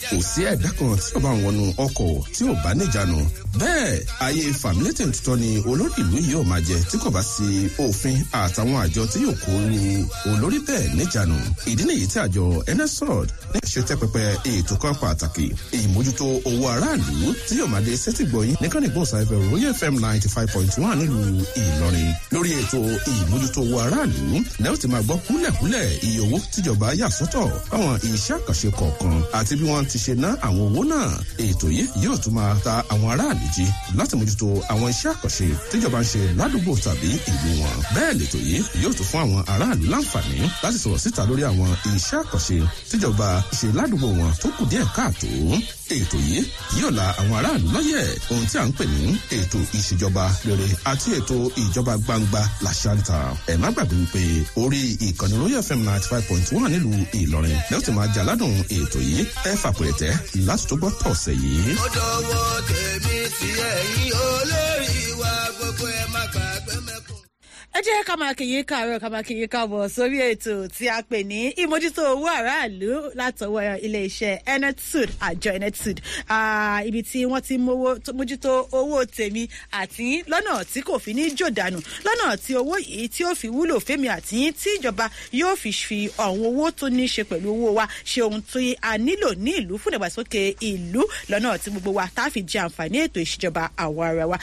kò sí ẹ̀dá kan tí ó bá ń wọnú ọkọ̀ tí ò bá níjànú bẹ́ẹ̀ ayé fàmílétè tuntun ni olórí ìlú yìí ò máa jẹ tí kò bá sí òfin àtàwọn àjọ tí yóò kó lu olórí bẹ́ẹ̀ níjànú ìdí nìyí tí àjọ nsrod ní ṣe tẹ́ pẹpẹ ètò kan pàtàkì ìmójútó owó aráàlú tí yóò máa dé sẹ́tìgbọ̀yìn nìkan ní gbọ̀nsáfẹ́ royal fm ninety five point one nílùú ìlọrin lórí ètò ìmójútó owó aráàlú lẹ́yìn tí máa gbọ́ kúlẹ̀kúlẹ̀ iye owó tíjọba yà sọ́tọ̀ fáwọn iṣẹ́ àkànṣe kọ̀ọ̀kan àti bí wọ́n ti ṣe ná àwọn owó náà ètò yìí yóò tún máa ta àwọn aráàlú jí láti mójútó àwọn iṣẹ́ àkànṣe tíjọba ń ṣe ládùúgbò tàbí ìlú wọn bẹ́ẹ̀ lètò yìí yóò tún fún àwọn aráàlú láǹfààní láti sọ̀rọ̀ síta lórí àwọn iṣẹ́ àkànṣe tíjọba ṣe ládùúgbò wọn tó kù díẹ̀ káàtó ètò yìí yóò la àwọn aráàlú lọ́yẹ̀ ohun tí à ń pè ní ètò ìṣèjọba rere àti ètò ìjọba gbangba làṣàǹtà ẹ̀ má gbàgbé wípé orí ìkànnì royal fm ninety five point one nílùú ìlọrin lẹ́yìn tí máa jà ládùn ètò yìí ẹ fàpẹ̀rẹ̀tẹ̀ láti tó gbọ́ tọ̀sẹ̀ yìí. ó dọwọ́ tèmi tí ẹ̀yin olórí wa gbogbo ẹ̀ má gbàgbé mẹ́kùn ẹ jẹ́ ká máa kìyìn káàárọ̀ ká máa kìyìn káàbọ̀ sórí ètò tí a pè ní ìmójútó owó aráàlú látọwọ́ iléeṣẹ́ enetud àjọ enetud ibi tí wọ́n ti mójútó owó tèmi àti lọ́nà tí kò fi ní jòdànù lọ́nà tí owó yìí tí ó fi wúlò fẹ́mi àti tí ìjọba yóò fi fi àwọn owó tó ní ṣe pẹ̀lú owó wa ṣe ohun tí a nílò ní ìlú fún ìdàgbàsókè ìlú lọ́nà tí gbogbo wa tá a fi jẹ àǹfààní ètò ìṣèjọba àwọn ara wa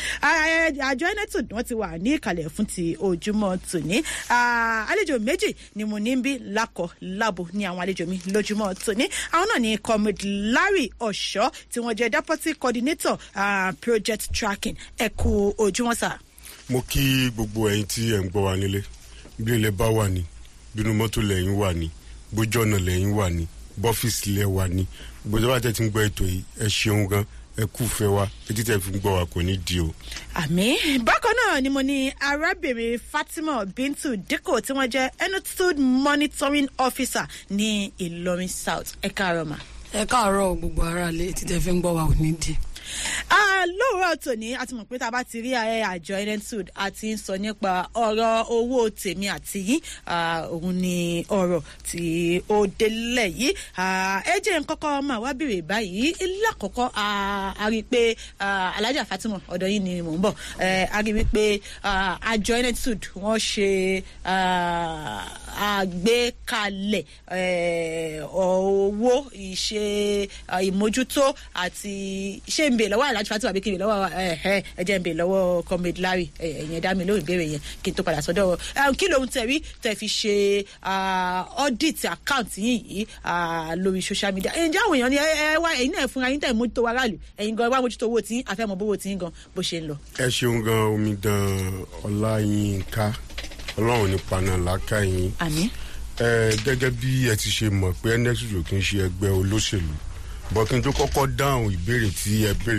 àjọ enetud wọ́n ti wà ní ìkàlẹ̀ fún ti ojú lójúmọ́ tòní àlejò méjì ni mo ní bí lákọ̀ lábo ní àwọn àlejò mi lójúmọ́ tòní àwọn náà ni comrade larry ọ̀ṣọ́ tí wọ́n jẹ́ deputy coordinator uh, project tracking ẹ kú ojúmọ́ sà. mo kí gbogbo ẹyin tí ẹ ń gbọ́ wa nílé bí ilẹ̀ bá wà ní bínú mọ́tò lẹ́yìn wà ní bójú ọ̀nà lẹ́yìn wà ní bọ́fíìsì lẹ́ wà ní gbogbo ìjọba tẹ́ ti ń gbọ́ ètò yìí ẹ ṣeun gan ẹ kú fẹ́ wa etí tẹ́ fi ń gbọ́ wa kò ní di o. àmì bákan náà ni mo ní arábìnrin fatima bintu dikko tí wọ́n jẹ́ enutud monitoring officer ní ìlọrin south ẹ káàárọ̀ mà. ẹ káàárọ̀ gbogbo aráalé etí tẹ́ fi ń gbọ́ wa ò ní di lóòrọ̀ tòní a ti mọ̀ pé tá a bá ti rí àjọ enetud a ti ń sọ nípa ọ̀rọ̀ owó tèmi àti yín òun ni ọ̀rọ̀ tí ó délẹ̀ yìí ẹ jẹ́ nkọ́kọ́ máa wá bèrè báyìí lákọ̀ọ́kọ́ a rí i pé alájà fatima ọ̀dọ̀ yìí ni mò ń bọ̀ a rí i pé àjọ enetud wọ́n ṣe àgbékalẹ̀ owó ìṣe ìmójútó àti ṣé ń bè lọ́wọ́ alájú fatima àbí kí n bè lọ́wọ́ ẹ jẹ́ ń bè lọ́wọ́ comrade larry ẹ̀yẹn dá mi lóhùn ìbéèrè yẹn kí n tó padà sọ́dọ̀ kí lóhun tẹ̀ rí tẹ̀ fi ṣe audit account yín yìí lórí social media ǹjẹ́ àwọn èèyàn ni ẹ wá ẹ̀yin náà fúnra yín tẹ̀ mójútó wa ráàlú ẹ̀yin gan wá mójútó owó tí àfẹ́mọ̀ bówó tí gan bó ṣe ń lọ. ẹ ṣeun gan omidan ọláyínká ọlọ́run nípa náà láká yín. àmì. ẹ gẹ́gẹ́ bí ẹ ti ṣe mọ̀ pé nexus ò kí ń ṣe ẹgbẹ́ olóṣèlú bọ́kí n tó kọ́kọ́ dáhùn ìbéèrè tí ẹ béèrè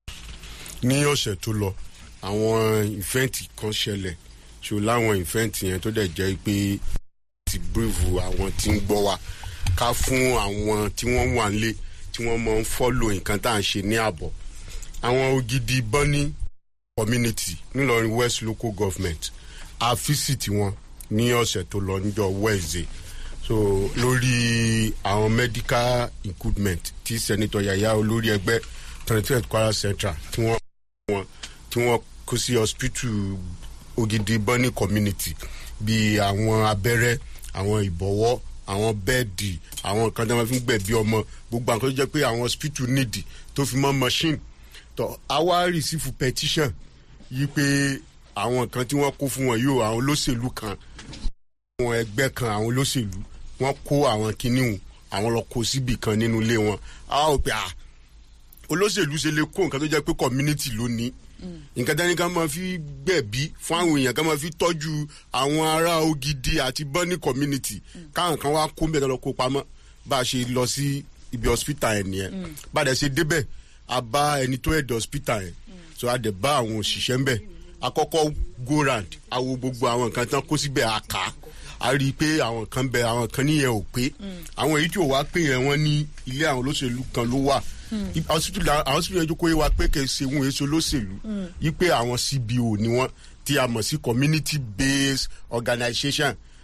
ní ọ̀sẹ̀ tó lọ àwọn ìfẹ́ǹtì kan ṣẹlẹ̀ ṣò láwọn ìfẹ́ǹtì yẹn tó dẹ̀ jẹ́ pé ti bíríìfù àwọn tí ń gbọ́ wa ká fún àwọn tí wọ́n wà ń lé tí wọ́n mọ̀ ń fọ́lò nǹkan tá à ń ṣe ní àbọ̀ àwọn ògidì bọ́ní community nílọrin west local government a físìtì wọn ní ọ̀sẹ̀ tó lọ níjọ wednesday so lórí àwọn medical equipment tí senator yaya olórí ẹgbẹ́ twenty eight kwara central tí wọ́n wọn tí wọ́n kó sí hospital ògidì bọ́ní community bíi àwọn abẹ́rẹ́ àwọn ìbọ̀wọ́ àwọn bẹ́ẹ̀dì àwọn nǹkan tí wọ́n fi ń gbẹ̀bí ọmọ gbogbo àwọn kan tó jẹ́ pé àwọn hospital need tó fi mọ́ machine tó àwa receive petition yí pé àwọn nǹkan tí wọ́n kó fún wọn yóò àwọn olóṣèlú kan àwọn ẹgbẹ́ kan àwọn olóṣèlú wọ́n kó àwọn kìnìún àwọn lọ kó síbì kan nínú ilé wọn a ó pè à olóṣèlú ṣe lè kó nǹkan tó jẹ́ pé community ló ní nǹkan tẹ́ni ká máa fi gbẹ̀bí fún àwọn èèyàn ká máa fi tọ́jú àwọn ará ògidì àti bọ́ní community káwọn kan wá kó mẹ́ta lọ kó pamọ́ bá a ṣe lọ sí ibi hospital yẹn nìyẹn bá a dẹ̀ ṣe débẹ̀ a bá ẹni tó ẹ̀dọ̀ hospital yẹn so a dẹ̀ bá àwọn òṣìṣẹ́ ń bẹ̀ akọ́kọ́ go round awo gbogbo àwọn nǹkan tán kó síbẹ̀ àká a rí i pé àwọn kan bẹ àwọn kan níyẹn ò pé àwọn èyí tí ò wá pé yẹn wọ́n ní ilé àwọn olóṣèlú kan ló wà àwọn hospital yẹn jókòó yẹ wa pé kẹ̀ ṣe wọn èso olóṣèlú yí pé àwọn cbo ni wọ́n tí a mọ̀ sí community based organisation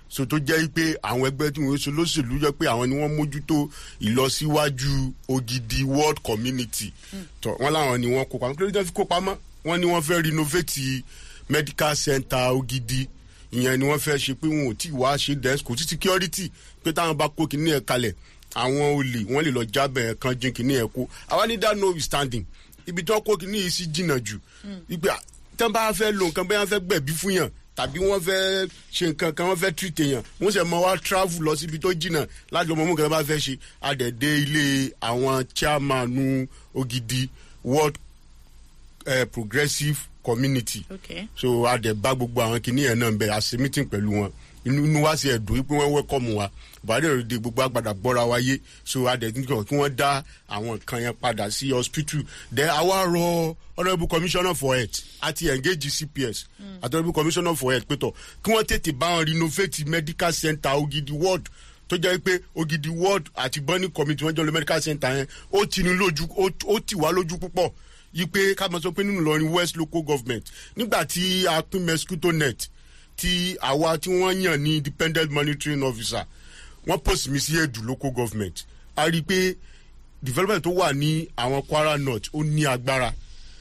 so tó jẹ́ pé àwọn ẹgbẹ́ tí wọ́n ṣe lóṣèlú jẹ́ pé àwọn ni wọ́n mójútó ìlọsíwájú ògidì world community tọ́ wọ́n láwọn ni wọ́n kópa nítorí tí wọ́n fi kópa mọ́ wọ́n ní wọ́n fẹ́ renovate medical center ògidì ìyẹn ni wọ́n fẹ́ ṣe pé wọn ò tí ì wá ṣe desk kò sí security pé táwọn bá kó kinní ẹ̀ kalẹ̀ àwọn olè wọ́n lè lọ jábẹ̀ ẹ̀ kan jín kinní ẹ̀ kó àwa ní that no standing ibi tí wọ́n kó kinní yìí sí jìnnà jù ìgbà tí wọ́n bá fẹ́ lo nǹkan bẹ́ẹ̀ wọ́n fẹ́ gbẹ̀bí fún yàn tàbí wọ́n fẹ́ ṣe nǹkan kan wọ́n fẹ́ treat èèyàn wọ́n sì mọ wá travel lọ síbi tó jìnnà láti ọmọ mú nǹkan bá fẹ́ ṣe àdẹ̀dẹ̀ ilé àwọn chairman ògidì world uh, progressive community Okay. so a dẹ̀ bá gbogbo àwọn kìnìún yẹn náà bẹ̀ a ṣe meeting pẹ̀lú wọn inú inú wa sì ẹ̀dùn wípé wọ́n wẹ́kọ̀mù wa buhari rẹ̀ de gbogbo àgbàdà gbọ́ra wa yé so a dẹ̀ nígbà kí wọ́n dá àwọn nǹkan yẹn padà sí hospital then àwa rọ honourable commissioner for health àti engage cps àti honourable commissioner for health pétọ̀ kí wọ́n tètè bá wọn renovate medical center ogidi ward tó jẹ́ pé ogidi ward àti burning committee wọ́n jọ lọ medical center yẹn ó ti ní lójú ó- ó tì wá lójú púpọ̀ yí pé ká mọ̀ sọ pé nínú ìlọrin west local government nígbà tí a pín mosquito net tí àwa tí wọ́n yàn ní independent monitoring officer wọ́n post mi sí èdù local government a rí i pé development tó wà ní àwọn kwara north ó ní agbára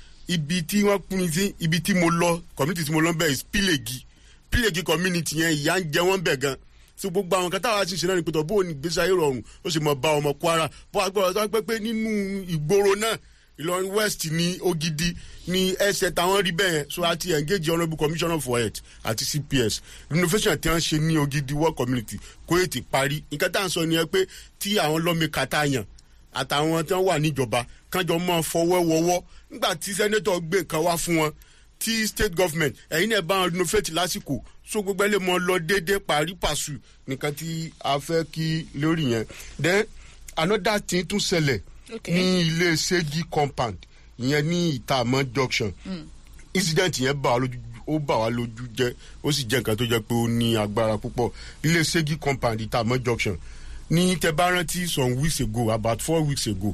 ibi tí wọ́n pín mi sí ibi tí mo lọ community tí mo lọ bẹ́ẹ̀ is pílẹ̀gì pílẹ̀gì community yẹn ìyá ń jẹ wọ́n bẹ̀ gan so gbogbo àwọn kan táwa ti ṣe náà ni pẹ̀tọ̀ bó o ní gbèsè ayé rọrùn ó sì mọ̀ bá ọmọ kwara bó a gbọ́dọ̀ sọ pé pé nínú ìgboro náà ìlọrin west ní ogidi ní ẹsẹ̀ táwọn rí bẹ́ẹ̀ so a ti engage honourable commissioner for health àti cps renovation tí wọ́n ṣe ní ogidi world community kó ètè parí nǹkan tá à ń sọ nìyẹn pé tí àwọn lọ́mìkà tá a yàn àtàwọn tí wọ́n wà níjọba kánjọ mọ́ fọwọ́ wọwọ́ nígbà tí sẹ́nẹ́tọ̀ gbé nǹkan wá fún wọn tí state government ẹ̀yin náà bá wọn renovate lásìkò so gbogbo ẹ lè mọ lọ déédéé parí pàṣù nìkan tí a fẹ́ kí lórí yẹn then another thing tún ṣẹlẹ̀ Okay. ní ilé segi compound ìyẹn ní ìtààmọ́ junction incident yẹn bà wá lójú ó bà wá lójú jẹ́ ó sì jẹ́ nǹkan tó jẹ́ pé ó ní agbára púpọ̀ ilé segi compound ìtààmọ́ junction ní tẹ bá rántí some weeks ago about four weeks ago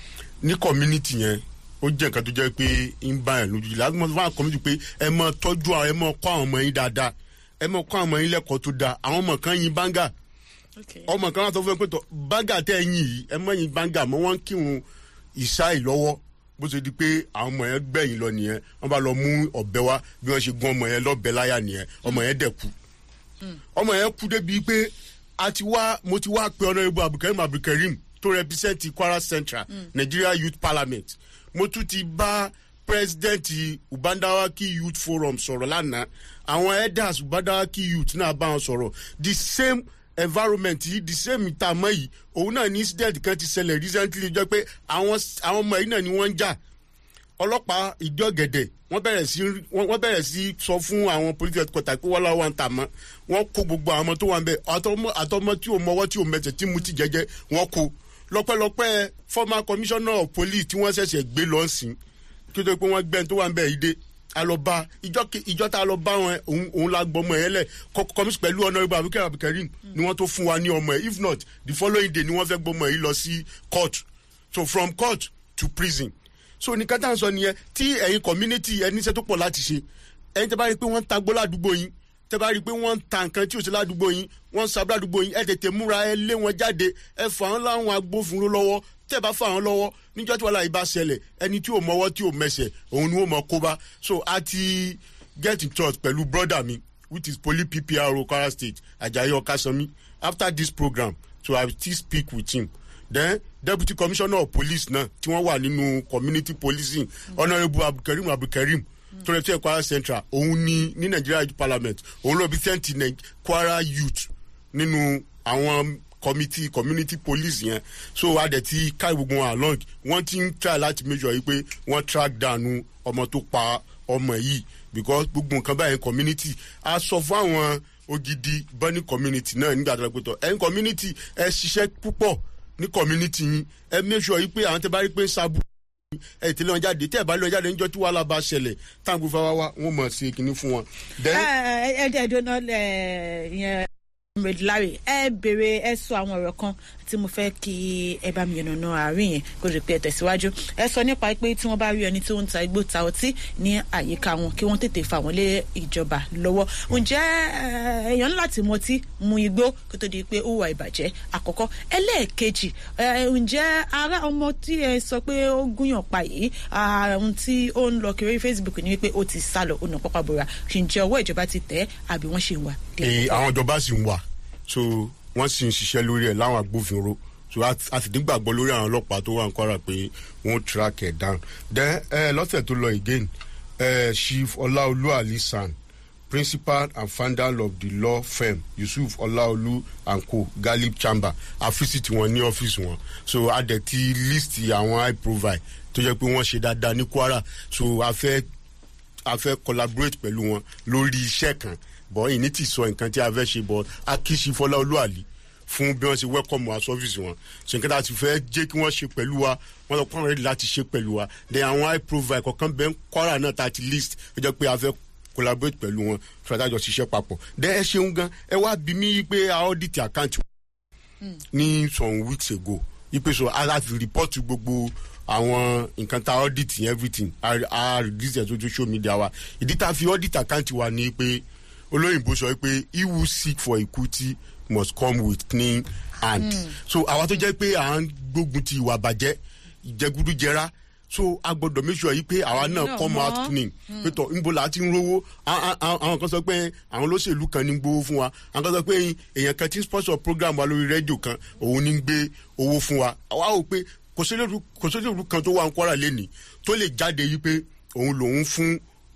ní community yẹn ó jẹ́ nǹkan tó jẹ́ pé ń bá yẹn lójú láti mọ̀ fún àwọn community pé ẹ mọ tọ́jú àwọn ẹ mọ kọ́ àwọn ọmọ yín dáadáa ẹ mọ kọ́ àwọn ọmọ yín lẹ́kọ̀ọ́ tó dáa àwọn ọmọ kan yin báńgà Okay. ọmọ kan wà tó fún ẹ pé tọ báńgà tẹ ẹ yìn yìí ẹ mọ yin báńgà mọ wọn kírun ìṣáì lọ́wọ́ bó ṣe di pé àwọn ọmọ yẹn gbẹ̀yìn lọ nìyẹn wọn bá lọ mú ọ̀bẹ wá bí wọ́n ṣe gún ọmọ yẹn lọ́bẹ láyà nìyẹn ọmọ yẹn dẹ̀ kú ọmọ yẹn kú débi pé a ti wá mo ti wá pe ọ̀nà ibu abdulkareem abdulkareem tó represent kwara central nigeria youth parliament mo tún ti bá president ubandawaki youth forum sọ̀rọ̀ lánàá àwọn elders ubandawaki youth náà bá wọn sọ̀rọ̀ the same environment yìí the same ìtààmọ́ yìí òun náà ní incident kan ti ṣẹlẹ̀ recently jẹ́ pé àwọn àwọn ọmọ yìí náà ni wọ́n ń jà ọlọ́pàá ìjọ gẹ̀dẹ̀ wọ́n bẹ̀rẹ̀ sí wọ́n wọ́n bẹ̀rẹ̀ sí sọ fún àwọn police headquarter pé wọ́n láwọn ń tà mọ́ wọ́n kó gbogbo àwọn ọmọ tó wà ń bẹ̀ àtọmọ àtọmọ tí ò mọwọ́ tí ò mẹsẹ̀ tí mu ti jẹjẹ wọ́n kó lọ́pẹ́lọpẹ́ former commissioner of police tí wọ́n ṣẹ̀ṣẹ̀ gbé lọ sí kí ó tó pé wọ́n gbẹ́ni tó wà ń bẹ̀ yìí dé alọba ìjọ ke- ìjọ tá a lọ bá wọn òun òun la gbọ́ ọmọ yẹn lẹ̀ kọ́mísì pẹ̀lú honourable abdulkareem abdulkareem ni wọ́n tó fún wa ní ọmọ yẹn if not the following day ni wọ́n fẹ́ gbọ́ ọmọ yìí lọ sí court so from court to prison so ní kátà ń sọ nìyẹn tí ẹ̀yin community ẹni iṣẹ́ tó pọ̀ láti ṣe ẹ̀yin tẹ́ bá rí i pé wọ́n ń ta gbó ládùúgbò yín tẹ́ bá rí i pé wọ́n ń ta nǹkan tí ò sí ládùúgbò yín wọ́n ń sa ládùúgbò yín ẹ tètè múra ẹ lé wọn jáde ẹ fà wọn láwọn agbófinró lọ́wọ́ tẹ́ bá fà wọn lọ́wọ́ níjọ́ tí wàhálà yìí bá ṣẹlẹ̀ ẹni tí ò mọwọ́ tí ò mẹsẹ̀ òun ni wọ́n mọ kó bá so a ti get in touch pẹ̀lú brother mi which is poli ppr kwara state ajayi okasanmi after this program so i will still speak with him then deputy commissioner of police náà tí wọ́n wà nínú community policing honourable abdulkareem abdulkareem tó rẹ̀ tí ẹ̀ kwara central òun ni ní nigeria youth parliament òun ló bí sẹ́ǹtì Nai- kwara youth nínú àwọn committee community police yẹn so a dẹ̀ ti ká gbogbo wọn along wọ́n ti ń try láti make sure yìí pé wọ́n track down ọmọ tó pa ọmọ yìí because gbogbo nǹkan báyìí community a sọ fún àwọn ògidì burning community náà nígbà tó lọ pé tọ ẹ̀yin community ẹ ṣiṣẹ́ púpọ̀ ní community yín ẹ make sure yìí pé àwọn tẹ bá rí pé ń sábú ẹ tẹ̀lé wọn jáde tẹ́ ẹ bá lé wọn jáde níjọ́ tí wàhálà bá ṣẹlẹ̀ táwọn gbé fáwọn wá wọn mọ̀ sí kinní fún wọn. then ẹ ẹ ẹ dùn náà ẹ yẹn comrade larry ẹ béèrè ẹ sọ àwọn ọ̀rọ̀ kan tí mo fẹ́ kí ẹ bá mi yànnàná àárín yẹn kó lè pé ẹ tẹ̀síwájú ẹ sọ nípa pé tí wọ́n bá rí ẹni tí ó ń ta igbó ta ọtí ní àyíká wọn kí wọ́n tètè fà wọ́n lé ìjọba lọ́wọ́ ǹjẹ́ eh, èèyàn ní láti mọtí mu igbó kó tó di pé ó wà ìbàjẹ́ àkọ́kọ́ ẹlẹ́ẹ̀kejì eh, ǹjẹ́ ara ọmọ tí ẹ sọ pé ó gúnyàn pa yìí ah, ohun tí ó ń lọ kiri facebook ni wípé ó ti sá lọ ó nà pápá bora ǹjẹ́ ọwọ́ ìjọba ti tẹ̀ ẹ́ àbí wọ́n ṣì ń wà. Eh, àwọn ìjọba sì ń wà so wọ́n sì ń ṣiṣẹ́ lórí ẹ̀ láwọn agbófinró so a a sì nígbàgbọ́ lórí àwọn ọlọ́pàá tó wà ń kọ́ra pé wọ́n track ẹ̀ down then eh, lọ́sẹ̀ tó lọ again eh, chief ọláolú alisan principal and founder of the law firm yusuf ọláolú and co galip chamber àfíìsìtì wọn ní ọ́fíìsì wọn so a dẹ̀ ti list àwọn high profile tó jẹ́ pé wọ́n ṣe dáadáa ní kwara so a fẹ́ a fẹ́ collaborate pẹ̀lú wọn lórí iṣẹ́ kan bọ́ ìní ti sọ nǹkan tí a fẹ́ ṣe bọ́ akíṣi fọlá olúwàlí fún bí wọ́n ṣe welcome wa service wọn ṣe nǹkan tá a ti fẹ́ jẹ́ kí wọ́n ṣe pẹ̀lú wa wọ́n lọ pọ́n rẹ́dí láti ṣe pẹ̀lú wa then àwọn high profile kọ̀ọ̀kan bẹ́ẹ̀ ń kọ́ra náà tá a ti list ó jẹ́ pé a fẹ́ collaborate pẹ̀lú wọn fún àtàjọ ṣiṣẹ́ papọ̀ then ẹ ṣeun gan ẹ wá bí mi pé a audit account ní some weeks ago ipe so a láti report gbogbo àwọn nǹkan tá audit and everything a a release ẹ̀ sójú social media wa ìdí tá a fi audit account wa ni pé olóyìnbó sọ pé he who seek for equity must come with clean hand mm. so àwa tó jẹ́ pé à ń gbógun ti ìwà bàjẹ́ ìjẹgúdújẹrá so a gbọdọ̀ make sure yìí pé àwa náà náà come out mọ̀. clean pé tọ̀ níbo la ti ń rówó A- a- a- àwọn kan sọ pé àwọn olóṣèlú kan ní ń gbowó fún wa àwọn kan sọ pé èèyàn kan ti ń sponsor program wa lórí rédíò kan òun ní ń gbé owó fún wa àwa ò pé kò sóṣèlú kò sóṣèlú kan tó wà ń kọ́ra lẹ́nìí tó lè jáde yìí pé òun lòun fún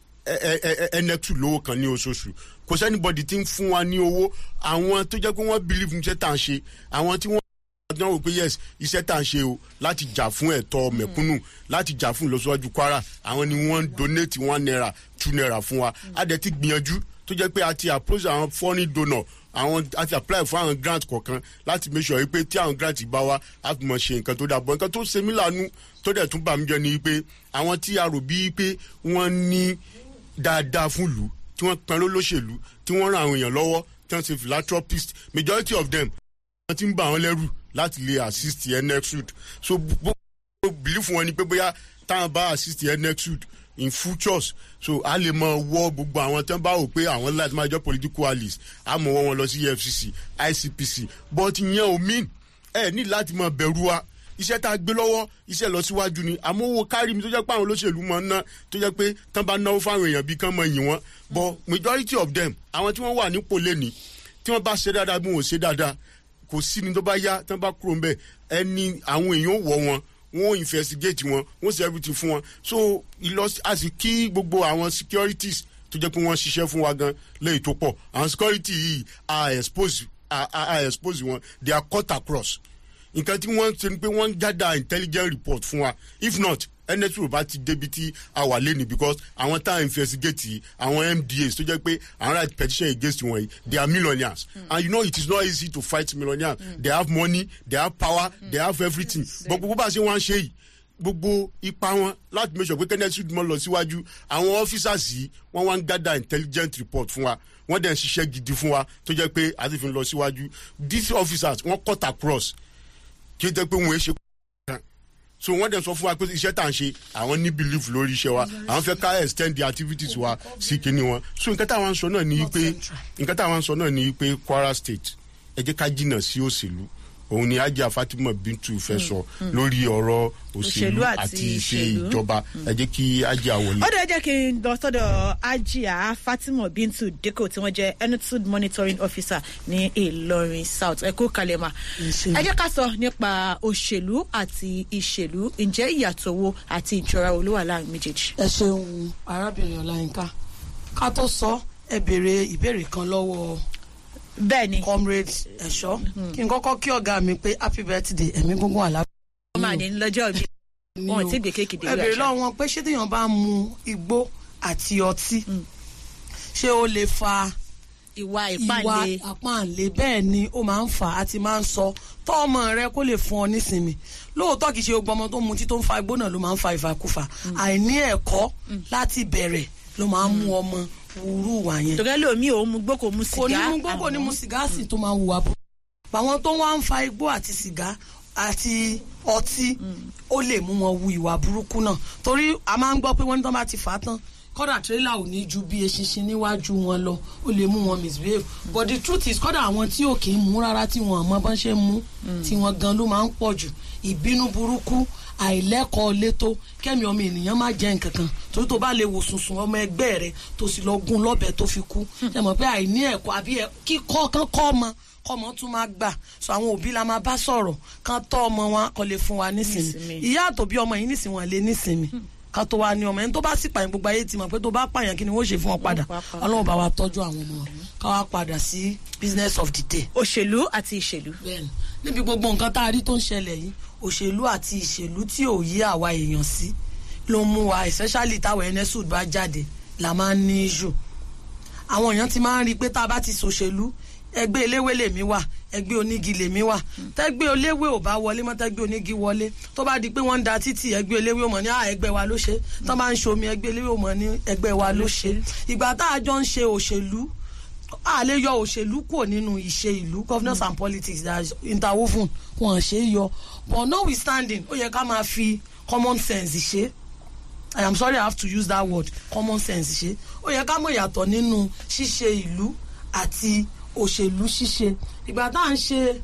ẹnẹtù lówó kan ní oṣooṣù kò sẹ́nibọ̀dì tí ń fún wa ní owó àwọn tó jẹ́ pé wọ́n believe níṣẹ́ tá à ń ṣe àwọn tí wọ́n dán wò pé yes iṣẹ́ tá à ń ṣe o láti jà fún ẹ̀tọ́ mẹ̀kúnnù láti jà fún ìlọsíwájú kwara àwọn ni wọ́n ń donate one naira two naira fún wa a dẹ̀ ti gbìyànjú tó jẹ́ pé a ti approach àwọn foreign donor àwọn a ti apply fún àwọn grant kọ̀ọ̀kan láti make sure pé tí àwọn grant bá wá a fi mọ̀ ṣe nǹkan tó dáa bọ̀ nǹkan tó ṣe mí lànú tó dẹ̀ tún bà mí jẹ́ ni pé àwọn tí a rò bíi pé wọ́n ní dáadáa fún ìlú tí wọ́n pẹ́ lólóṣèlú tí wọ́n ran àwọn èèyàn lọ́wọ́ tí wọ́n ṣe philanthropist majority of them wọ́n ti ń bà wọ́n lẹ́rù láti lè assist nexud so gbogbo belief wọn ni pé bóyá táwọn bá assist nexud in futures so a lè mọ wọ gbogbo àwọn tí wọn bá wò pé àwọn láti máa jọ political allies a mọ wọ wọn lọ sí efcc icpc but ìyẹn ò mean ẹ ní láti mọ bẹ̀rù wa iṣẹ́ tá a gbé lọ́wọ́ iṣẹ́ lọ síwájú ni àmọ́ owó kárí mi tó jẹ́ pé àwọn olóṣèlú mọ̀ ń ná tó jẹ́ pé tán bá náwó fáwọn èèyàn bíi kán mọ̀ yìn wọ́n but majority of them àwọn tí wọ́n wà nípò lẹ́ni tí wọ́n bá ṣe dáadáa bí wọ́n ò ṣe dáadáa kò sí ni tó bá yá tán bá kúrò ń bẹ̀ ẹni àwọn èèyàn wọ̀ wọn wọn investigate wọn wọn ṣe everything fún wọn so ìlọsí a sì kí gbogbo àwọn securities tó jẹ́ pé wọ́n ṣiṣẹ́ fún wa gan lẹ́yìn tó pọ̀ àwọn security yìí are expose are, are, are expose wọn they are cut across nǹkan tí wọ́n ṣe ni pé wọ́n ń gather intelligent report fún wa if not nsu bá ti débi tí a wà lẹ́nu because àwọn tá à ń investigate yìí àwọn mdas tó jẹ́ pé àwọn right petition against wọn yìí they are millionaires mm. and you know it is not easy to fight millionaires mm. they have money they have power mm. they have everything but gbogbo bá a ṣe wọ́n á ṣe yìí gbogbo ipa wọn láti make sure pé kenneth sudimo lọ síwájú àwọn officers yìí wọ́n wá ń gather intelligent report fún wa wọ́n dẹ̀ ń ṣiṣẹ́ gidi fún wa tó jẹ́ pé àti fi lọ síwájú these officers wọ́n cut across kí ó jẹ́ pé wọ́n ṣe kan so wọ́n dẹ̀ sọ fún wa pé iṣẹ́ tá à ń ṣe àwọn ní belief lórí iṣẹ́ wa àwọn fẹ́ ká extend the activities wa sí kinní wọn so nǹkan táwọn sọ náà ni pé nǹkan táwọn sọ náà ni pé kwara state ẹ jẹ́ ká jìnnà sí òṣèlú òun ni ajá fatima bintu fẹ́ sọ lórí ọ̀rọ̀ òṣèlú Òṣèlú àti àti iṣẹ́ ìṣèlú. ìjọba ẹ jẹ́ kí ajá wọlé. ó dẹ̀ jẹ́ kí n lọ sọ́dọ̀ ajia fatima bintu deko tí wọ́n jẹ́ enutud monitoring officer ní ìlọrin south ẹ kú kalẹ̀ mà. ṣé. ẹ jẹ́ ká sọ nípa òṣèlú àti ìṣèlú ǹjẹ́ ìyàtọ̀ wo àti ìjọra wo ló wà láàrin méjèèjì. ẹ ṣeun arábìnrin ọláyínká ká tó sọ ẹ béèrè ìbéèrè kan lọ́wọ́ bẹ́ẹ̀ ni comrade ẹ̀ṣọ́ kí n kọ́kọ́ kí ọ̀gá mi pé happy birthday ẹ̀mí gúngún àlàáfíà. wọ́n máa ní lọ́jọ́ bí ni wọn ò o. tí gbé kéèkì dé ẹ béèrè lọ́wọ́ wọn pé ṣé téèyàn bá mu igbó àti ọtí ṣé ó lè fa ìwà ìwà ìpàdé àpáǹlé bẹ́ẹ̀ ni ó máa ń fà á ti máa ń sọ tọ́ ọmọ rẹ kó lè fún ọ nísinmi lóòótọ́ kìí ṣe gbogbo ọmọ tó mutí tó ń fa igbó náà ló máa ń fa ìfàkúfà àìní ẹ̀kọ́ láti bẹ̀rẹ̀ ló máa ń mú ọmọ wúrú wà yẹn tòkẹ́ lómi ò mu gbó kò mu kò ní sìgá mú gbogbo ní àmọ́- mu sìgá sì tó máa hùwà bú. àwọn tó wá ń fa igbó àti sìgá àti ọtí ó lè mú wọn wu ìwà burúkú náà torí a máa ń gbọ́ pé wọ́n ní tán bá ti fà á tán kọ́dà tírélà ò ní ju bí eṣinṣin níwájú wọn lọ ó lè mú wọn misbehave but the truth is kọ́dà àwọn tí ò kì í mú rárá tí wọn mọ bọ́n ṣe ń mú tí wọn gan ló máa ń pọ̀ jù ìbínú burúkú àìlẹ́kọ̀ọ́ létó kẹ́mi ọmọ ènìyàn má jẹ́ nǹkan kan torí tó bá lè wò sùnsùn ọmọ ẹgbẹ́ rẹ tó sì lọ gún lọ́bẹ̀ tó fi kú ẹ mọ̀ pé àìní ẹ̀kọ́ àbí ẹ- kíkọ́ kan kọ́ ọmọ kọ́mọ tún máa gbà so àwọn òbí la máa bá sọ̀rọ̀ kan tọ́ ọmọ wọn kọ́ lè fún wa nísìnyí Nísìnyí. ìyá àtòbí ọmọ yìí nísìnyí wọn lè nísìnyí ká tó wá ní ọmọ ẹni tó bá sì pààyàn gbogbo ayé ti mọ̀ pé tó bá pààyàn kí ni wọ́n ṣe fún ọ padà Wọ́n pa padà. ọlọ́run bá wa tọ́jú àwọn ọmọ ká wá padà sí business of the day òṣèlú àti ìṣèlú bẹ́ẹ̀ni níbi gbogbo nǹkan tá a rí tó ń ṣẹlẹ̀ yìí òṣèlú àti ìṣèlú tí ò yí àwa èèyàn sí ló mú wa especially táwọn ẹnẹsùd bá jáde la máa ń ní issue àwọn èèyàn ti máa ń rí i pé tá a bá ti ṣòṣèlú ẹgbẹ́ eléwé lèmi wà ẹgbẹ́ onígi lèmi wà tẹ́gbẹ́ eléwé ò bá wọlé mọ́ tẹ́gbẹ́ onígi wọlé tó bá di pé wọ́n ń da títì ẹgbẹ́ eléwé ò mọ̀ ní à ẹgbẹ́ wa ló ṣe tó bá ń ṣomi ẹgbẹ́ eléwé ò mọ̀ ní ẹgbẹ́ wa ló ṣe ìgbà tá a jọ ń ṣe òṣèlú a lè yọ òṣèlú kúrò nínú ìṣe ìlú governance and politics that is interwoven wọn ṣe é yọ but notwithstanding ó yẹ ká máa fi common sense ṣe i am sorry i have to use that word common sense ṣe ó yẹ ká mọ̀ ìyàtọ̀ nínú ṣíṣe ìlú àti òṣèlú ṣíṣe ìgbà tá à ń ṣe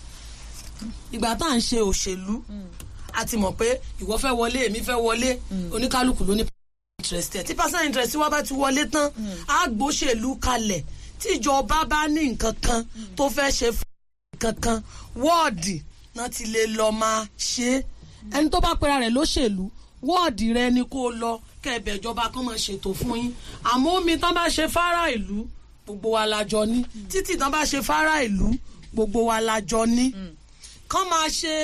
ìgbà tá à ń ṣe òṣèlú a ti mọ̀ pé ìwọ fẹ́ wọlé èmi fẹ́ wọlé oníkálukú ló ní interest ẹ̀ tí personal interest wa bá ti wọlé tán á gbóṣèlú kalẹ̀ tíjọba bá ní nǹkan kan tó fẹ́ ṣe fún nǹkan kan wọ́ọ̀dì náà ti lè lọ máa ṣe é ẹni tó bá pera rẹ̀ lóṣèlú wọ́ọ̀dì rẹ ni kó lọ kẹ́ẹ̀bẹ̀ ìjọba kan máa ṣètò fún yín àmọ́ omi tán bá ṣe fárá ìlú gbogbo wa la jọ ní títì tán bá ṣe fárá ìlú gbogbo wa la jọ ní kán máa ṣe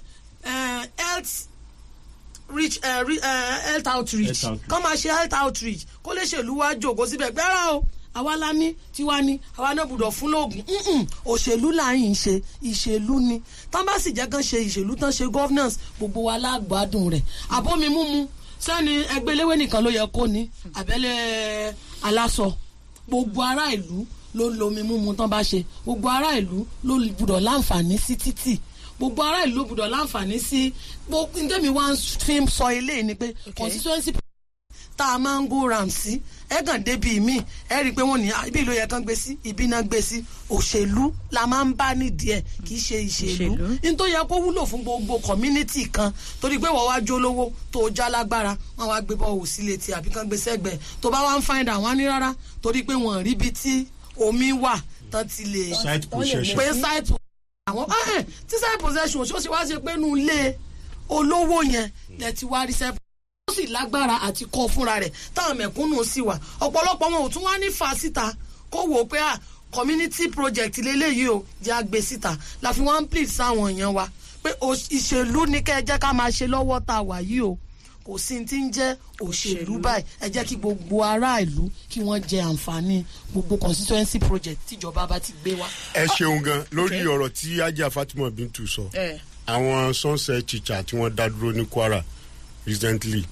eh, health reach uh, re, uh, health outreach Health outreach. kọ́ máa ṣe health outreach kó lè ṣèlú wá jòkó síbẹ̀ gbẹ́rà o àwa la ní tiwa ní àwa náà gbọ́dọ̀ fún lóògùn Mm-mm. òṣèlú là ń ṣe ìṣèlú ni tán bá sì jẹ́ kán ṣe ìṣèlú tán ṣe governance gbogbo wa lágbádùn rẹ̀ àbómi múmu sẹ́ni ẹgbẹ́ eléwé nìkan ló yẹ kó ní àbẹ́lẹ̀ aláṣọ gbogbo ará ìlú ló ń lo omi múmu tán bá ṣe gbogbo ará ìlú ló gbọ́dọ̀ láǹfààní sí títì gbogbo ará ìlú gbọ́dọ̀ láǹfààní sí gbogbo ndémi wá ń fi sọ eléyìí ni pé constituency tá a máa ń go round sí ẹ kàn débi mi ẹ rí i pé wọn ní "Ah, ibi ló yẹ kán gbé sí ibi náà gbé sí òṣèlú la máa ń bá nídìí ẹ kì í ṣe ìṣèlú Ìṣèlú. ní tó yẹ kó wúlò fún gbogbo community kan torí pé wọ́n wá jó lówó tó o já lágbára wọ́n wá gbé bọ́ọ̀hù sí létí àbí kán gbé sẹ́gbẹ̀ẹ́ tó bá wá ń find out wọ́n á ní rárá torí pé wọ́n rí ibi tí omi wà tán ti lè site possession pé site àwọn ah, eh, tí site possession ṣó ṣe wá ṣe pé inú ilé olówó yẹn lẹ ti wá rí site ó sì lágbára àti kọ́ fúnra rẹ̀ táwọn mẹ̀kúnnù sì wà ọ̀pọ̀lọpọ̀ wọn ò tún wá ní fa síta kó wò ó pé à community project lélẹ́yìí o jẹ́ àgbẹ̀ síta la fi wọ́n ń plead sáwọn èèyàn wa pé òṣ- ìṣèlú ní kẹ́ ẹ jẹ́ ká máa ṣe lọ́wọ́ tá a wà yìí o kò sí ní ti ń jẹ́ òṣèlú báyìí ẹ jẹ́ kí gbogbo ará ìlú kí wọ́n jẹ àǹfààní gbogbo constituency project tíjọba bá ti gbé wá. ẹ ṣeun gan lórí ọ̀rọ̀ tí ajá fatima bintu sọ ẹ àwọn sunset teacher tí wọ́n dá dúró ní kwara recently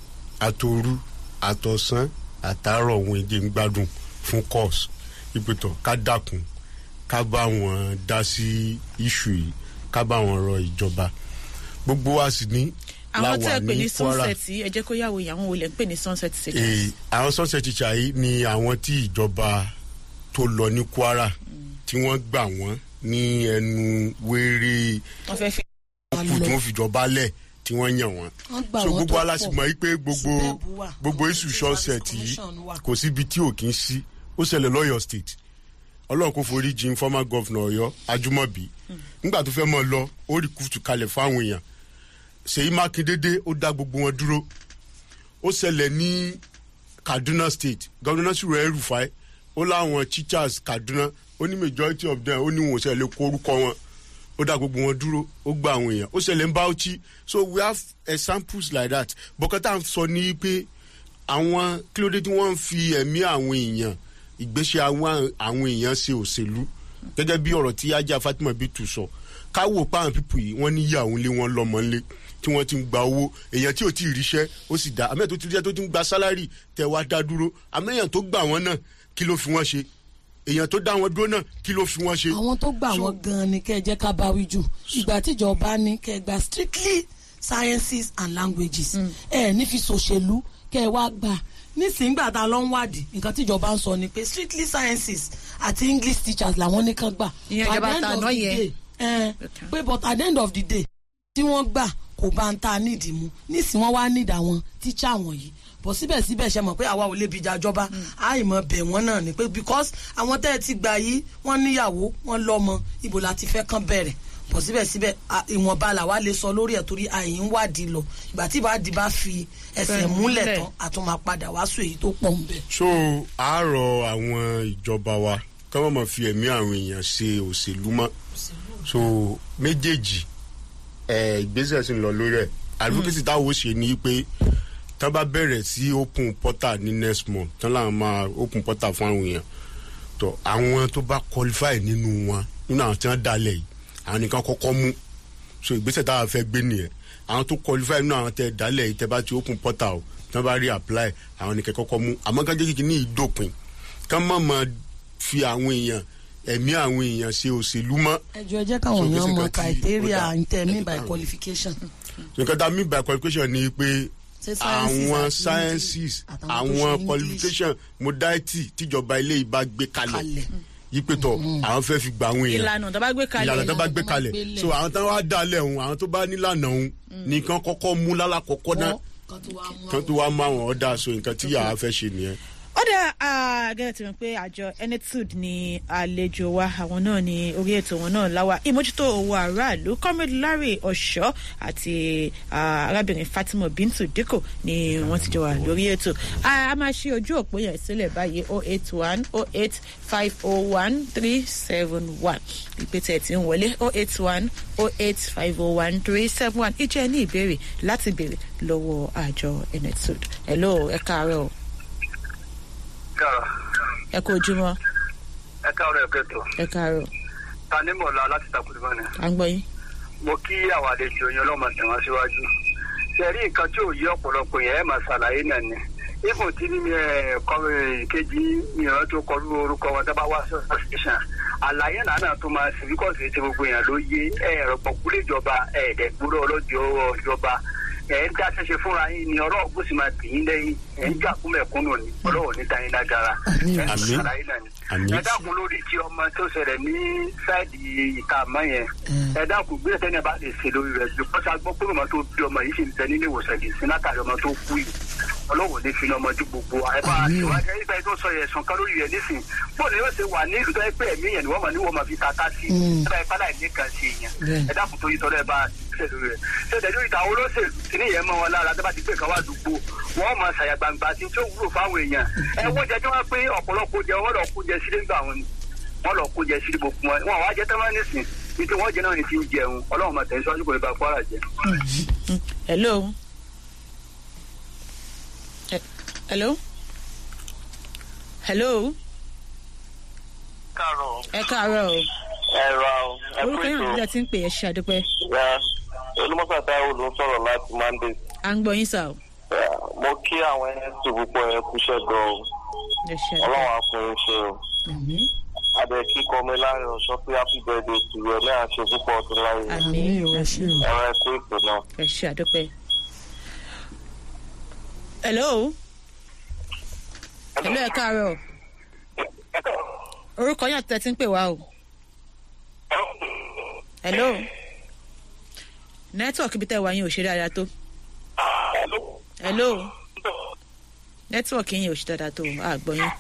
àtòru àtọ̀sán àtàárọ̀ ohun èdè ń gbádùn fún course ìpètọ̀ ká dákun ká bá wọn dá sí iṣu yìí ká bá wọn rọ ìjọba gbogbo wa sì ní àwọn tẹ́ láwà ẹ pè ní ní kwara sunset yìí ẹ jẹ́ kó yàwó ìyàwó olè ń pè ní sunset Eh, seekers. àwọn sunset teacher yìí ni àwọn tí ìjọba tó lọ ní kwara tí wọ́n gbà wọ́n ní ẹnu wéré wọ́n fẹ́ fi kù tí wọ́n fìjọba lẹ̀ tí wọ́n yàn wọ́n Wọ́n gbà so wọ́n gbogbo tó aláṣìmọ̀ yìí pé gbogbo Superb wà. gbogbo isu sunset yìí Commission wà. kò síbi tí ò kí ń sí ó ṣẹlẹ̀ lọ́yọ̀ state ọlọ́run kò forí jin former governor ọ̀yọ́ ajúmọ̀bí nígbà tó fẹ́ mọ́ ọ lọ ó rí kùtù kalẹ̀ fáwọn èèyàn ṣèyí mákindéédé ó dá gbogbo wọn dúró ó ṣẹlẹ̀ ní kaduna state governor sùrọ̀ ẹ̀ rufai ó láwọn teachers kaduna ó ní majority of them ó ní wọn ò ṣẹlẹ̀ kó orúkọ wọn ó dá gbogbo wọn dúró ó gba àwọn èèyàn ó ṣẹlẹ̀ ń bauchi so we have examples like that bọ́kátà sọ ní pé àwọn kí ló dé tí wọ́n ń fi ẹ̀mí àwọn èèyàn ìgbésẹ̀ àwọn àwọn èèyàn ṣe òṣèlú gẹ́gẹ́ bí ọ̀rọ̀ tí ajá fatima bitu sọ ká wò pa àwọn pípù yìí wọ́n níyàwó ńlé wọn lọ́mọ ńlé tí wọ́n ti ń gba owó èèyàn tí ò tí ì ríṣẹ́ ó sì dá àmẹ́yàn tó ti ríṣẹ́ tó ti ń gba sálárì tẹ̀ wá dá dúró àmẹ́yàn tó gbà wọ́n náà kí ló fi wọ́n ṣe èèyàn tó dá wọn dúró náà kí ló fi wọ́n ṣe. àwọn tó gbà wọn gan ni kẹ́ ẹ jẹ́ ká bá wí jù ìgbà tíjọba ní kẹ́ ẹ gba strictly sciences and languages ẹ ẹ ní fi ṣòṣèlú kẹ́ ẹ wá gbà nísìngbà tá a lọ ń wádìí nǹkan tíjọba ń sọ ni pé strictly sciences àti english teachers làwọn ní kán gbà. Ìyẹn At ìjọba the end ta of àná the yẹn. day, eh, pé but at the end of the day tí wọ́n gbà kò bá ń ta nídìí mu nísìnyí wọ́n wá nídìí àwọn tíṣà wọ̀nyí bọ̀ síbẹ̀síbẹ̀ ṣe mọ̀ pé àwa ò lè bìjà jọba àìmọ̀ bẹ̀ wọ́n náà ni pé because àwọn tẹ́ ẹ ti gbà yìí wọ́n níyàwó wọ́n lọ́mọ ibo la ti fẹ́ kán bẹ̀rẹ̀ bọ̀ síbẹ̀síbẹ̀ à, ìwọ̀nba làwa lè sọ lórí ẹ̀ torí àyè ń wádìí lọ ìgbà tí ìbádìí bá fi ẹsẹ̀ Fẹ́ múlẹ̀ múlẹ̀. tán àtúnmọ̀ padà wá sùn èyí tó pọ̀ ń bẹ̀. so àárọ̀ àwọn ìjọba wa kí wọ́n máa fi ẹ̀mí àwọn èèyàn ṣe òṣèlú mọ́ so méjèèjì ẹ̀ ìgbésẹ̀ sì ń lọ lórí ẹ̀ advocacy táwọn ó ṣe ni pé tán bá bẹ̀rẹ̀ sí open portal ní next month tán làwọn máa open portal fún àwọn èèyàn tó àwọn tó bá qualify nínú wọn nínú àwọn tí wọ́n dalẹ̀ yìí àwọn nìkan kọ́kọ́ mú so ìgbésẹ̀ táwọn fẹ́ gbé nìyẹn àwọn tó qualify nínú àwọn tẹ dalẹ̀ yìí tẹ bá ti open portal tí wọ́n bá rí apply àwọn nìkan kọ́kọ́ mú àmọ́ ká jẹ́ kí ní ìdópin ká má máa fi àwọn èèyàn ẹ̀mí àwọn èèyàn ṣe òṣèlú mọ́ ẹjọ ẹ jẹ́ káwọn So, èèyàn gbèsè mọ kan tí ó criteria dá. ntẹ̀mí by qualification. nǹkan tá a mean by qualification ni pé Ṣé sciences àwọn àti sciences àtàwọn tó ṣe àwọn English. qualification modality tíjọba ilé yìí bá gbé kalẹ̀ Kalẹ̀. yípe tọ̀ àwọn fẹ́ fi gba àwọn èèyàn ìlànà tó bá gbé kalẹ̀ ìlànà tó bá gbé tó bá kalẹ̀ gbélé. so àwọn tó wá dalẹ̀ òun àwọn tó bá nílànà òun nìkan kọ́kọ́ mú lálàkọ́kọ́ náà kan tó wá mú kan tó wá mú àwọn ọ̀dà so nǹkan tí yàrá fẹ́ ṣe nìyẹn. ó dà gẹ́gẹ́ tí mo pé àjọ enetud ni àlejò wa àwọn náà ni orí ètò wọn náà láwa ìmójútó owó aráàlú comrade larry ọ̀ṣọ́ àti ah, arábìnrin fatima bintu dikko ni wọ́n ti jọ wà lórí ètò Ah, a máa ṣe ojú òpó yẹn sílẹ̀ báyìí oh eight one oh eight five oh one three seven one ìpètè tí ń wọlé oh eight one oh eight five oh one three seven one ìjẹ́ ní ìbéèrè láti béèrè lọ́wọ́ àjọ enetud hello ẹ káàárọ̀ o káàrọ̀ ẹ kú ojúmọ́ ẹ káàrọ̀ ẹ kẹtọ ẹ káàárọ̀ ta ní mọ̀lá láti takùdùmọ́ ni à ń gbọ́ yín. mo kí àwọn àlejò yẹn ọlọ́mọ tẹ̀wọ́n síwájú ṣe rí nǹkan tí ò yí ọ̀pọ̀lọpọ̀ yẹn ẹ̀ máa ṣàlàyé náà ni ifun tí ní kejì mìíràn tó kọ orúkọ wọn tó bá wá sọ́sìtìṣàn àlàyé náà náà tó máa ṣe bíkọ́ sí ti gbogbo èèyàn ló yé ẹ̀rọ pọ̀kúlé ìjọba ẹ̀ẹ́dẹ̀gbúrò ọlọ́jọ́ ìjọba ẹ̀ ń dá ṣẹṣẹ fúnra yín ni ọlọ́run kò sì máa tì yín lẹ́yìn ẹ̀ ń jà kúmẹ̀kúnnù ni ọlọ́run ní tayín lágara ẹ̀ ń Àmín. ṣàlàyé náà ni Àmín. ẹ dákun lórí tí ọmọ tó ṣẹlẹ̀ ní sáìdì ìka àmọ́ yẹn ẹ dákun gbé ẹsẹ̀ náà bá lè ṣe lórí rẹ̀ ju kọ́sá gbọ́ pé ọmọ tó bí ọmọ yìí sì ń bẹ nílé ìwòsàn yìí sí látàrí ọmọ tó kú yìí ọlọ́wọ́ ní fi ọmọ ju gbogbo wa ẹ bá ṣèwádìí ẹ nípa ẹ tó sọ yẹn sùn kan lórí rẹ̀ nísìn bó ni yóò ṣe wà ní ìlú tó yẹ pé ẹ̀mí yẹn ni wọ́n mọ̀ ní wọ́n máa fi tata sí ẹ bá ipá láì ní kan sí yẹn Bẹ́ẹ̀. ẹ dákun tó yí tọ́lẹ̀ bá ṣe lórí rẹ̀ ṣe tẹ̀lé ìta àwọn olóṣèlú kìíní yẹn mọ́ wọn lára tó bá ti gbé kan wá dùgbò wọ́n máa ṣàyà gbangba tí tí ó wúlò fáwọn èèyàn ẹ wọ́n jẹ́ tí wọ́n pé ọ̀pọ̀lọpọ̀ jẹ wọ́n lọ kó jẹ sílé ńgbà wọn ni wọ́n lọ kó jẹ sílé gbogbo wọn wọn wá jẹ tẹ́lẹ̀ nísìn ní tí wọ́n jẹ náà ní ti ń jẹun ọlọ́run máa tẹ̀síwájú kò ní bá kwara jẹ. hello. He- hello. hello. káàárọ̀ ẹ káàárọ̀ o ẹ̀rọ ẹ orúkọ pé yẹn tó nígbà tí ń pè é ṣe àdúpẹ́ ya olùmọ̀sá táwọn ló ń sọ̀rọ̀ láti monday à ń gbọ́ yín sà o Eh, mo kí àwọn ẹni tó púpọ̀ yẹn kúṣẹ́ gan o ẹ ṣe àdúpẹ́ ọlọ́run àfọyín ṣe o àmì adẹ kíkọ mi láàrin ọ̀ṣọ́ pé happy birthday to you ẹ̀ náà ṣe púpọ̀ ọdún láyé àmì ẹ ṣe o. ẹ̀rọ ẹ̀kọ́ ìpè náà. ẹ ṣe àdúpẹ́. hello. hello ẹ káàárọ̀ orúkọ yẹn àti tẹ̀ tí ń pè wá o. hello. nẹ́tíwọ̀kì bí tẹ́ wá yín ò ṣe dáadáa tó. hello. nẹ́tíwọ̀kì yín ò ṣe dáadáa tó àgbọ̀ yín.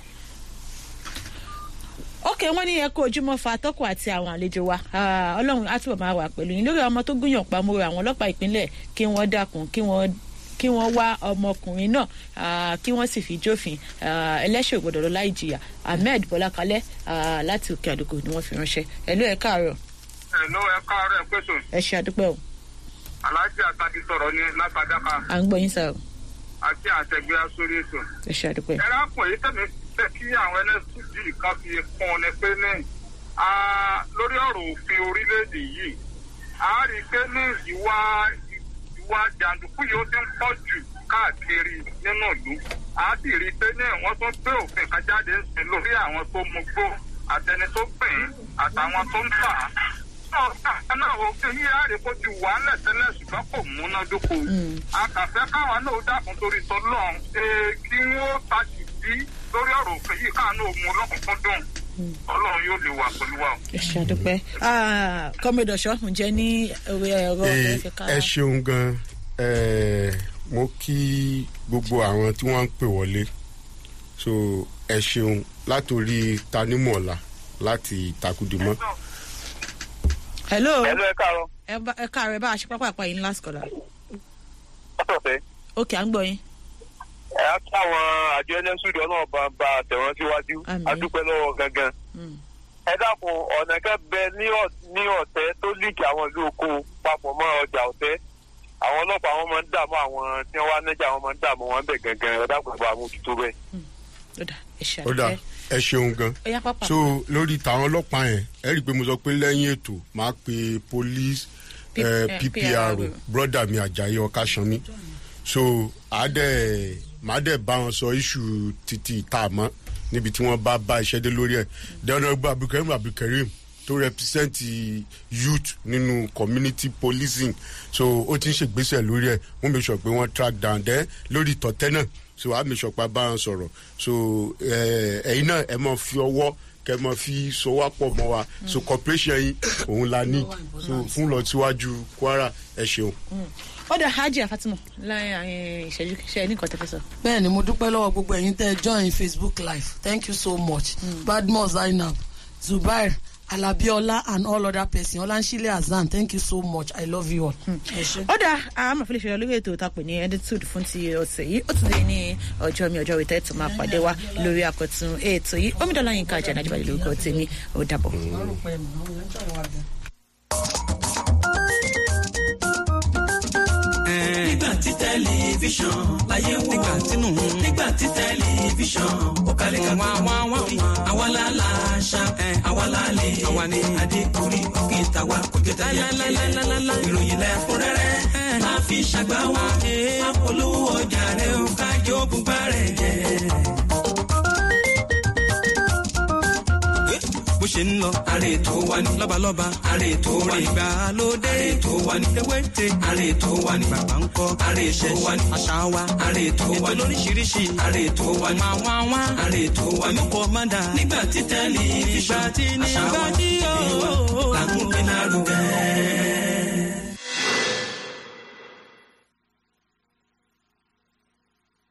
ok wọ́n ní ẹ kó ojúmọ́ fa atọ́kùn àti àwọn àlejò wa Ah, ọlọ́run á túbọ̀ máa wà pẹ̀lú yín lórí ọmọ tó gúnyàn pamọ́ àwọn ọlọ́pàá ìpínlẹ̀ kí wọ́n dákun kí wọ́n kí wọ́n wá ọmọkùnrin náà ah, kí wọ́n sì fi jófin Ah, ẹlẹ́ṣẹ̀ ògbọ́dọ̀ lọ láì jìyà ahmed bọ́lákalẹ́ ah, láti òkè àdókò ni wọ́n fi ránṣẹ́ ẹ̀lú ẹ̀ káàárọ̀ ẹ̀ló ẹ káàárọ̀ ẹ pẹ̀sùn ẹ ṣe àdúpẹ́ o aláàjì àtàkì sọ̀rọ̀ ní látàdáka à ń gbọ́ yín sá o àti àtẹ̀gbẹ́ sórí ètò. ẹ ṣe àdúpẹ́ ẹ̀rọ àpò yìí tẹ̀mí fẹ́ kí àwọn nscd kan fi kún un ní pé ní Ah, lórí ọ̀rọ̀ òfin orílẹ̀-èdè yìí a rí i pé ní ìwà ìwà jàǹdùkú yìí ó ti ń pọ̀ jù káàkiri nínú ìlú a sì rí i pé ní wọ́n tún gbé òfin kan jáde ń sìn lórí àwọn tó mu gbó àtẹni tó gbìn ín àtàwọn tó ń tà á. náà náà òfin yìí a rí i kó ti wà á lẹ̀ tẹ́lẹ̀ ṣùgbọ́n kò múnádóko. a kàn fẹ́ káwọn náà dàkún torí tọ́lọ́run kí wọ́n tàjì sí lórí ọ̀rọ̀ òfin yìí káwọn náà mú lọ́kùnkúndùn ọlọ́run yóò lè wà pẹ̀lú wa. ẹ ṣe àdúpẹ́ kọ́mẹ́dì ọ̀ṣọ́ ǹjẹ́ ní ẹ̀rọ ẹ̀rọ Ẹ ẹ̀fẹ̀ ká ẹ ṣeun gan ẹ mo kí gbogbo àwọn tí wọ́n ń pè wọlé so ẹ ṣeun látòrí tanímọ̀ọ́lá láti takudimọ́. hello ẹ̀lú ẹ káàárọ̀ ẹ bá- ẹ káàárọ̀ ẹ bá a ṣe pápá àpá yín last caller ọ̀sọ̀fẹ́ ok à ń gbọ́ yín ẹ̀ á kí àwọn àjọ ẹlẹ́sùdì ọlọ́run bá bá tẹ̀wọ́n síwájú Àmín. adúpẹ́ lọ́wọ́ gangan. Mm. ẹ dákun ọ̀nà kan bẹ ní ọ̀- ní ọ̀tẹ́ tó líìkì àwọn ìlú oko papọ̀ mọ́ ọjà ọ̀tẹ́ àwọn ọlọ́pàá wọn máa ń dààmú àwọn tí wọ́n wá nájà wọn máa ń dààmú wọn bẹ̀ gangan ẹ dákun bá mójútó bẹ́ẹ̀. ó dà ẹ ṣe ó dà àdúpẹ́ ẹ ṣeun gan ó yá pápá so lórí tàwọn ọlọ́pàá yẹn ẹ rí i pé mo sọ pé lẹ́yìn ètò máa pe police P- eh, eh, ppr PRO. broda mi ajayi ọkàṣanmi so àádẹ màá dẹ bá wọn sọ iṣu títí ìta àmọ́ níbi tí wọ́n bá bá iṣẹ́ dé lórí ẹ̀ dẹ́nàgbọ́ abdulkareem abdulkareem tó represent youth nínú community policing so ó ti ń ṣègbésẹ̀ lórí ẹ̀ wọ́n mi sọ pé wọ́n track down dẹ́ lórí tọ̀tẹ́ náà so wàá mi sọ pé a bá wọn sọ̀rọ̀ so eh, ẹ̀yin náà ẹ máa fi ọwọ́ kẹ máa fi sọwọ́ pọ̀ mọ́ wa so cooperation yín òun la ní so fún lọ síwájú kwara ẹ ṣeun. ó dà hajj fatima láyé àwọn ìṣẹ́jú ṣe ní nǹkan tẹ́fẹ́ sọ. bẹ́ẹ̀ ni mo dúpẹ́ lọ́wọ́ gbogbo ẹ̀yin tẹ́ ẹ join facebook live thank you so much badmus zainab zubair alabiola and all other person olansile azan thank you so much i love you all. ẹ ṣé. ó dà àmọ̀ fún ìṣẹ̀lẹ̀ olórí ètò ìtàpè ní editude fún ti ọ̀sẹ̀ yìí ó ti lè ní ọjọ́ mi ọjọ́ ìtẹ́ tó máa pàdé wa lórí àkọ́tún ètò yìí omidan láyìn ká jẹ́ nàìjíríà lórúkọ tèmi ó dàbọ̀. nígbà tí tẹlifíṣàn láyé wò nígbà tínú nígbà tí tẹlifíṣàn ó kalẹ̀ ká wá wá wá àwa la la ṣá àwa la lè àwa ni adékùnrí òkè tàwa kò jẹ tẹlẹ ìròyìn lẹ́kúnrẹ́rẹ́ máa fi ṣàgbá wa apolówó ọjà rẹ ó kájọ bùbá rẹ jẹ. bó ṣe ń lọ. àrè tó wà ní. lọ́balọ́ba. àrè tó wà ní. ìgbàlódé. àrè tó wà ní. ewéte. àrè tó wà ní. bàbá ń kọ́. àrè tó wà ní. àṣà wa. àrè tó wà ní. ètò lóríṣiríṣi. àrè tó wà ní. máa wá wá. àrè tó wà ní. olùkọ́ máa dà. nígbà tí tẹ́lifíṣàn. nígbà tí nígbà tí yóò. làkúnpẹ́ náà rúgẹ́.